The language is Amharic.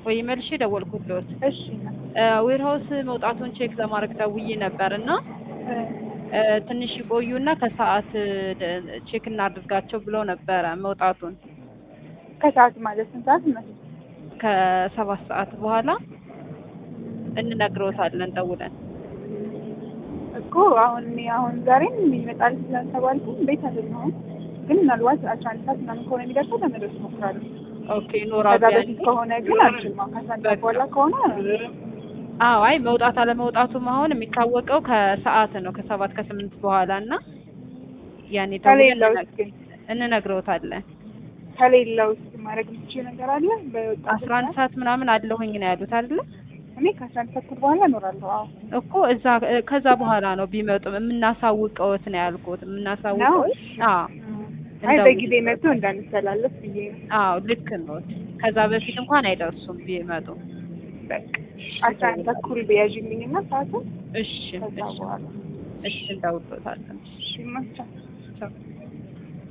ወይ መልሼ ደወልኩልዎት። እሺ ዌርሃውስ መውጣቱን ቼክ ለማድረግ ደውዬ ነበር እና እ እ ትንሽ ይቆዩና ከሰዓት ደ- ቼክ እናድርጋቸው ብለው ነበረ መውጣቱን ከሰዓት ማለት ስንት ሰዓት ነው? ከሰባት ሰዓት በኋላ እንነግረውታለን ደውለን። እኮ አሁን እኔ አሁን ዛሬም ይመጣል ስላልተባልኩኝ ቤት አይደለሁም፣ ግን ምናልባት አስራ አንድ ሰዓት ምናምን ከሆነ የሚደርሰው ለመድረስ እሞክራለሁ። ኦኬ ይኖራሉ ከዛ ያኔ? በፊት ከሆነ ግን አልችልም። አሁን ከአስራ አንድ ሰዓት በኋላ ከሆነ አዎ አይ መውጣት አለመውጣቱም አሁን የሚታወቀው ከሰዓት ነው ከሰባት ከስምንት በኋላ እና ያኔ ደውለን ከሌላው እንነ- ግን እንነግረውታለን። ከሌላው ውስጥ ማድረግ የምትችይው ነገር አለ? በወጣት አስራ አንድ ሰዓት ምናምን አለሁኝ ነው ያሉት አይደለ? እኔ ከአስራ አንድ ሰዓት በኋላ እኖራለሁ። አዎ እኮ እዛ እ ከዛ በኋላ ነው ቢመጡም የምናሳውቀውት ነው ያልኩት። ነው? የምናሳውቀው አዎ አይ እንደው- በጊዜ መጥቶ እንዳንተላለፍ ብዬ ነው። አዎ ልክ ነው። ከዛ በፊት እንኳን አይደርሱም ቢመጡ። በቃ አስራ አንድ ተኩል ቢያዥልኝ እና ሰዓቱን እሺ ከዛ እሺ በኋላ እሺ እንደውሎታለን። እሺ መቻ ቻው